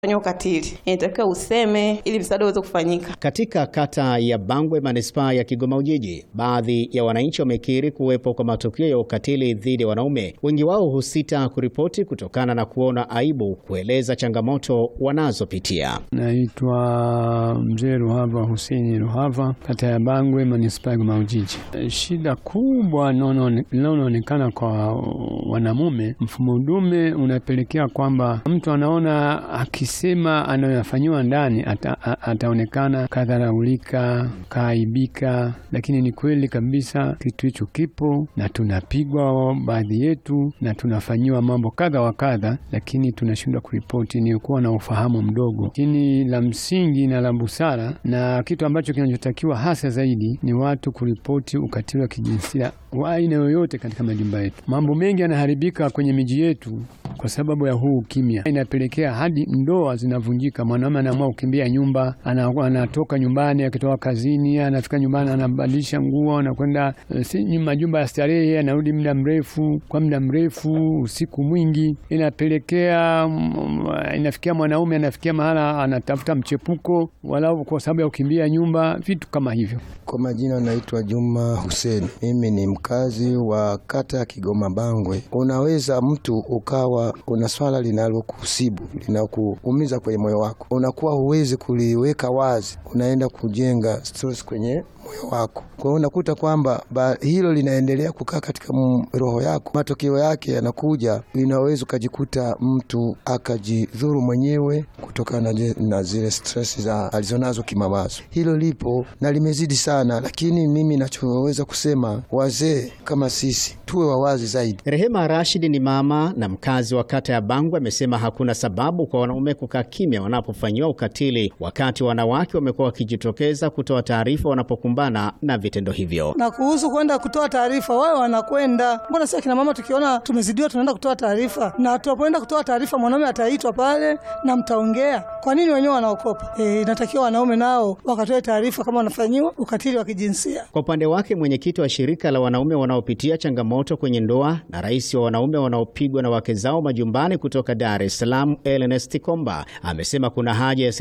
fanya ukatili, inatakiwa useme ili msaada uweze kufanyika. Katika kata ya Bangwe manispaa ya Kigoma Ujiji, baadhi ya wananchi wamekiri kuwepo kwa matukio ya ukatili dhidi ya wanaume. Wengi wao husita kuripoti kutokana na kuona aibu kueleza changamoto wanazopitia. Naitwa Mzee Ruhava Huseni Ruhava, kata ya Bangwe manispaa ya Kigoma Ujiji. Shida kubwa linaloonekana kwa wanamume, mfumo dume unapelekea kwamba mtu anaona akisema anayofanyiwa ndani ata, ataonekana kadharaulika, kaaibika, lakini ni kweli kabisa kitu hicho kipo na tunapigwa baadhi yetu na tunafanyiwa mambo kadha wa kadha, lakini tunashindwa kuripoti. Ni kuwa na ufahamu mdogo, lakini la msingi na la busara na kitu ambacho kinachotakiwa hasa zaidi ni watu kuripoti ukatili wa kijinsia wa aina yoyote katika majumba yetu. Mambo mengi yanaharibika kwenye miji yetu kwa sababu ya huu ukimya, inapelekea hadi ndoa zinavunjika. Mwanaume anaamua kukimbia nyumba, anatoka nyumbani, akitoka kazini, anafika nyumbani, anabadilisha nguo, anakwenda si majumba ya starehe, anarudi muda mrefu, kwa muda mrefu, usiku mwingi, inapelekea inafikia mwanaume anafikia mahala anatafuta mchepuko, walau kwa sababu ya kukimbia nyumba, vitu kama hivyo. Kwa majina naitwa Juma Huseni, mimi ni mkazi wa kata ya Kigoma Bangwe. Unaweza mtu ukawa una swala linalokusibu linakuumiza kwenye moyo wako, unakuwa huwezi kuliweka wazi, unaenda kujenga stress kwenye moyo wako. Kwa hiyo unakuta kwamba hilo linaendelea kukaa katika roho yako, matokeo yake yanakuja, inaweza ukajikuta mtu akajidhuru mwenyewe kutokana na zile stress za alizonazo kimawazo. Hilo lipo na limezidi sana, lakini mimi nachoweza kusema, wazee kama sisi tuwe wawazi zaidi. Rehema Rashid ni mama na mkazi wa kata ya Bangwe, amesema hakuna sababu kwa wanaume kukaa kimya wanapofanyiwa ukatili, wakati wanawake wamekuwa wakijitokeza kutoa taarifa wanapokumbana na vitendo hivyo. Na kuhusu kwenda kutoa taarifa, wao wanakwenda. Mbona sisi kina mama tukiona tumezidiwa tunaenda kutoa taarifa, na tunapoenda kutoa taarifa mwanaume ataitwa pale na mtaongea. Kwa nini wenyewe wanaokopa? E, inatakiwa wanaume nao wakatoe taarifa kama wanafanyiwa ukatili wa kijinsia. Kwa upande wake, mwenyekiti wa shirika la wanaume wanaopitia changamoto kwenye ndoa na rais wa wanaume wanaopigwa na wake zao majumbani kutoka Dar es Salaam, Ernest Komba amesema kuna haja ya